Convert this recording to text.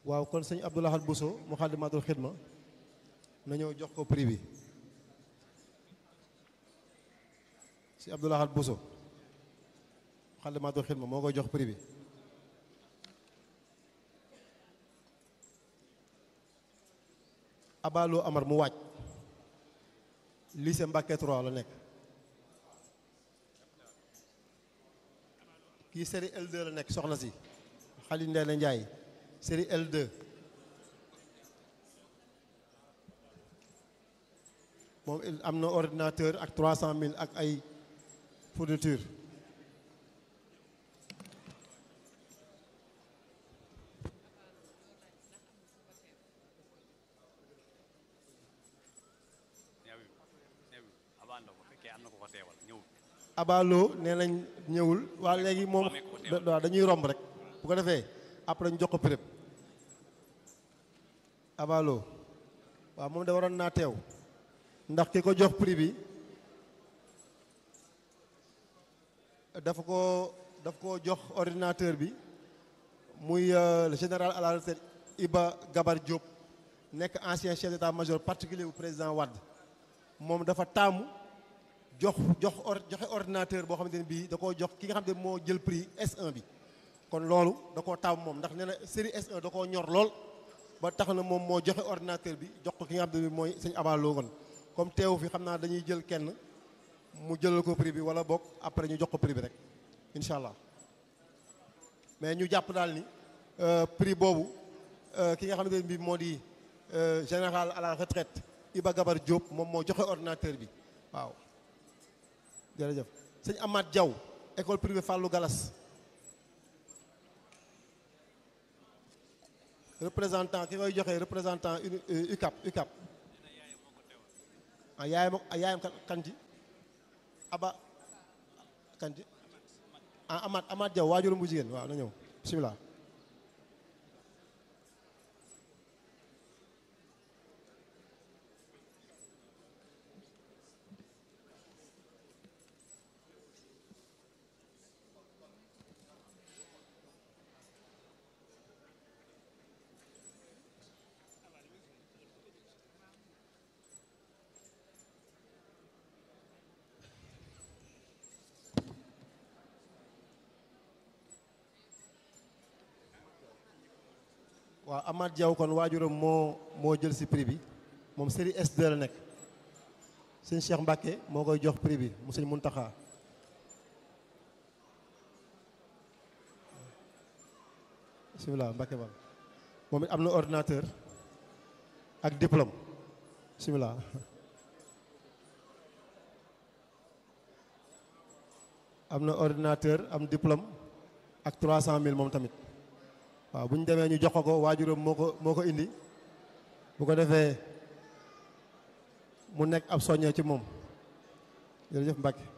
waaw kon sëñ Abdoulahad Bousso Moukhaddamatoul Khidma na ñëw jox ko prix bi si Abdoulahad Bousso Moukhaddamatoul Khidma moo koy jox prix bi Abalo Amar mu waaj lycée Mbacké 3 la nekk kii série L2 la nekk soxna si Xali Ndeela Njaay série L2 moom am na ordinateur ak 300000 ak ay fourniture Abalo nee nañ ñëwul waa léegi moom waaw dañuy romb rek bu ko defee après ñu jox ko prix Abalo waaw moom da waroon naa teew ndax ki ko jox prix bi dafa ko daf ko jox ordinateur bi muy le général à la retraite Iba Gabar Diop nekk ancien chef d'état-major particulier bu président Wade moom dafa taamu jox jox or joxe ordinateur boo xamante ne bii da koo jox ki nga xam ne moo jël prix S1 bi kon loolu da koo taamu moom ndax nee na série S1 da koo ñor lool ba tax na moom moo joxe ordinateur bi jox ko ki nga xam ne bii mooy sëñ Abalo kon comme teewu fi xam naa dañuy jël kenn mu jëlal ko prix bi wala boog après ñu jox ko prix bi rek incha allah mais ñu jàpp daal ni prix boobu ki nga xam ne bii moo di général à la retraite Iba Gabar Diop moom moo joxe ordinateur bi waaw. jërëjëf sëñ Amath Diaw école privée Fallou Galas représentant ki koy joxe représentant UCAP UCAP ah yaayam yaayam kanti aba kanti ah Amath Amath Diaw waajuram bu jigéen waaw na ñëw bisimilah waaw Amath Diaw kon waajuram moo moo jël si prix bi moom série S2 la nekk sëñ Cheikh Mbacke moo koy jox prix bi mu sëñ Muntaxa bisimilah Mbacke bal moom it am na ordinateur ak diplôme bisimilah am na ordinateur am diplôme ak 300000 moom tamit waaw bu ñu demee ñu jox ko ko waajuram moo ko moo ko indi bu ko defee mu nekk ab soññee ci moom jërëjëf Mbacke